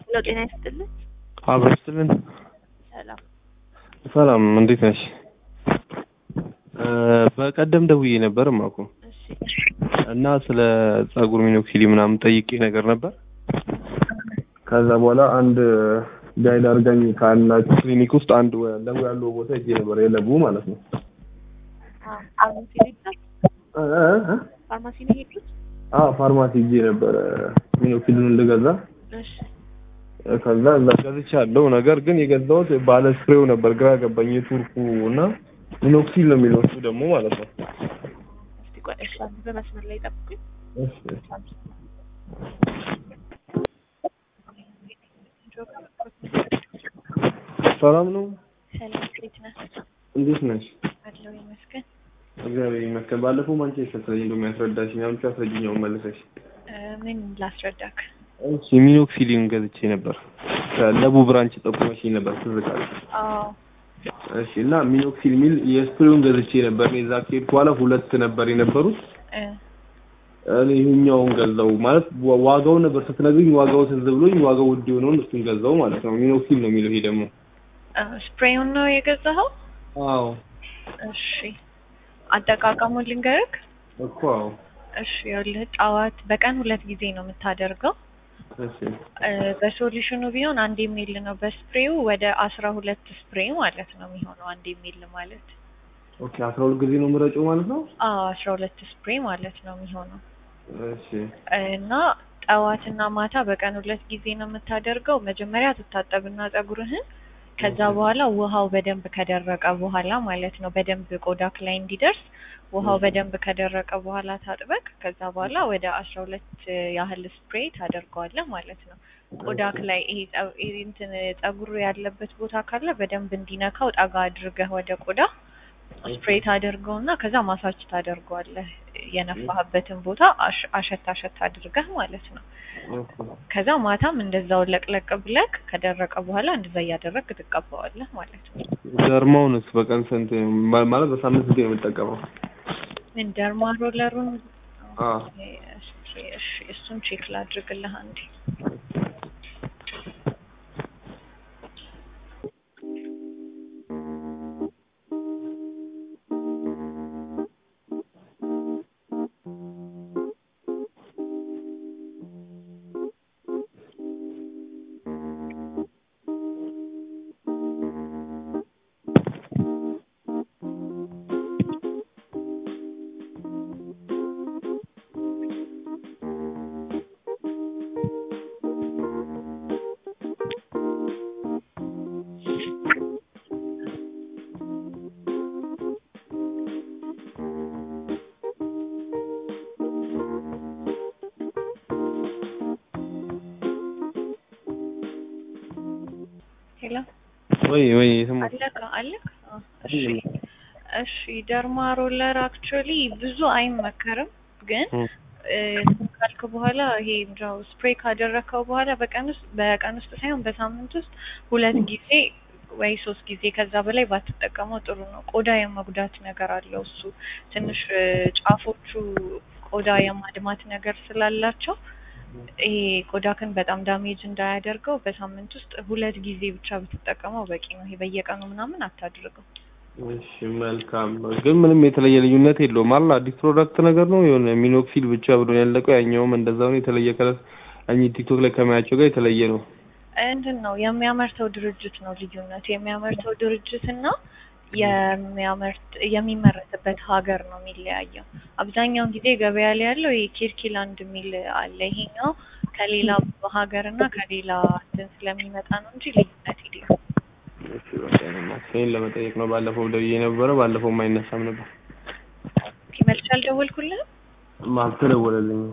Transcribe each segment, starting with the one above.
ለው ጤና ይስጥልን። አብሮ ይስጥልን። ሰላም ሰላም እንዴት ነሽ? በቀደም ደውዬ ነበር ማኩ እሺ እና ስለ ጸጉር ሚኖክሲዲ ምናምን ጠይቄ ነገር ነበር። ከዛ በኋላ አንድ ጋይድ አድርጋኝ ካላችሁ ክሊኒክ ውስጥ አንድ ወ- ለቡ ያለው ቦታ ሄጄ ነበር የለቡ ማለት ነው። ፋርማሲ ሄድኩት እ እ እ? ፋርማሲ ነው ሄድኩት። አዎ ፋርማሲ ሄጄ ነበረ ሚኖክሲዲን ልገዛ። እሺ ከዛ እዛ ገዝቻለሁ። ነገር ግን የገዛሁት ባለ ስፕሬው ነበር። ግራ ገባኝ። የቱርኩ እና ሚኖክሲል ነው የሚለው እሱ ደግሞ ማለት ነው። እስቲ ቆይ እሺ አንድ በመስመር ላይ ጠብቁኝ። እሺ ሰላም ነው። ሰላም እንዴት ነህ? እንዴት ነሽ? አለው ይመስገን። እግዚአብሔር ይመስገን። ባለፈው ማንቸስተር ስለኝ እንደው የሚያስረዳሽኝ አሁን አስረጅኛውን መልሰሽ። እ፣ ምን ላስረዳክ? እሺ ሚኖክሲሊን ገዝቼ ነበር። ለቡ ብራንች ጠቁመሽኝ ነበር ትዝ ካለሽ። አዎ እሺ እና ሚኖክሲል ሚል የስፕሬውን ገዝቼ ነበር። እኔ እዛ ከሄድኩ በኋላ ሁለት ነበር የነበሩት። እ፣ እኔ ይኸኛውን ገዛው ማለት ዋ- ዋጋውን ነበር ስትነግሪኝ ዋጋው ትዝ ብሎኝ ዋጋው ውድ የሆነውን እሱን ገዛው ማለት ነው። ሚኖክሲል ነው የሚለው ይሄ ደግሞ። እ፣ ስፕሬውን ነው የገዛኸው? አዎ እሺ አጠቃቀሙን ልንገርክ። እኮ አዎ። እሺ ይኸውልህ ጠዋት በቀን ሁለት ጊዜ ነው የምታደርገው። እሺ እ፣ በሶሉሽኑ ቢሆን አንድ የሚል ነው። በስፕሬው ወደ አስራ ሁለት ስፕሬ ማለት ነው የሚሆነው አንድ የሚል ማለት ኦኬ አስራ ሁለት ጊዜ ነው የምረጨው ማለት ነው። አዎ አስራ ሁለት ስፕሬ ማለት ነው የሚሆነው እሺ እና ጠዋትና ማታ በቀን ሁለት ጊዜ ነው የምታደርገው። መጀመሪያ ትታጠብና ፀጉርህን ከዛ በኋላ ውሃው በደንብ ከደረቀ በኋላ ማለት ነው በደንብ ቆዳክ ላይ እንዲደርስ ውሃው በደንብ ከደረቀ በኋላ ታጥበቅ ከዛ በኋላ ወደ አስራ ሁለት ያህል ስፕሬይ ታደርገዋለህ ማለት ነው። ቆዳክ ላይ ይሄ ጸ- ይሄ እንትን ፀጉር ያለበት ቦታ ካለ በደንብ እንዲነካው ጠጋ አድርገህ ወደ ቆዳ ስፕሬይ ታደርገውና ከዛ ማሳጅ ታደርገዋለህ የነፋህበትን ቦታ አሽ- አሸት አሸት አድርገህ ማለት ነው። ኦኬ ከዛ ማታም እንደዛው ለቅለቅ ብለክ ከደረቀ በኋላ እንደዛ እያደረግክ ትቀባዋለህ ማለት ነው። ደርማውንስ በቀን ስንት ማ- ማለት በሳምንት ስንት ነው የምጠቀመው? ምን ደርማ ሮለሩን አ እሺ፣ እሺ፣ እሱን ቼክ ላድርግልህ አንዴ። ሄሎ ወይ ወይ የሰማሁት አለካ አለክ? አዎ፣ እሺ እሺ። ደርማ ሮለር አክቹዋሊ ብዙ አይመከርም፣ ግን እ፣ እ፣ ካልክ በኋላ ይሄ ምንድነው ስፕሬይ ካደረከው በኋላ በቀን ውስጥ በቀን ውስጥ ሳይሆን በሳምንት ውስጥ ሁለት ጊዜ ወይ ሶስት ጊዜ ከዛ በላይ ባትጠቀመው ጥሩ ነው። ቆዳ የመጉዳት ነገር አለው እሱ ትንሽ እ፣ ጫፎቹ ቆዳ የማድማት ነገር ስላላቸው ይሄ ቆዳክን በጣም ዳሜጅ እንዳያደርገው በሳምንት ውስጥ ሁለት ጊዜ ብቻ ብትጠቀመው በቂ ነው። ይሄ በየቀኑ ምናምን አታድርገው። እሺ መልካም ነው። ግን ምንም የተለየ ልዩነት የለውም አይደል? አዲስ ፕሮዳክት ነገር ነው የሆነ ሚኖክሲል ብቻ ብሎ ያለቀው ያኛውም እንደዛው ነው። የተለየ ከለር እኚህ ቲክቶክ ላይ ከማያቸው ጋር የተለየ ነው። እንትን ነው የሚያመርተው ድርጅት ነው ልዩነቱ። የሚያመርተው ድርጅት እና የሚያመርት የሚመረትበት ሀገር ነው የሚለያየው። አብዛኛውን ጊዜ ገበያ ላይ ያለው ይሄ ኪርኪላንድ የሚል አለ። ይሄኛው ከሌላ ሀገር እና ከሌላ እንትን ስለሚመጣ ነው እንጂ ልዩነት የለውም። እሺ በቃ ይሄን ለመጠየቅ ነው። ባለፈው ደውዬ ነበረ። ባለፈው አይነሳም ነበር። መልስ አልደወልኩልህም። አልተደወለልኝም።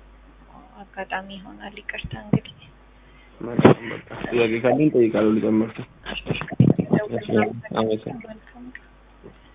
አጋጣሚ ይሆናል። ይቅርታ እንግዲህ መልካም በቃ ጥያቄ ካለኝ እጠይቃለሁ። ልጨምር። ደውል። አመሰግናለሁ። መልካም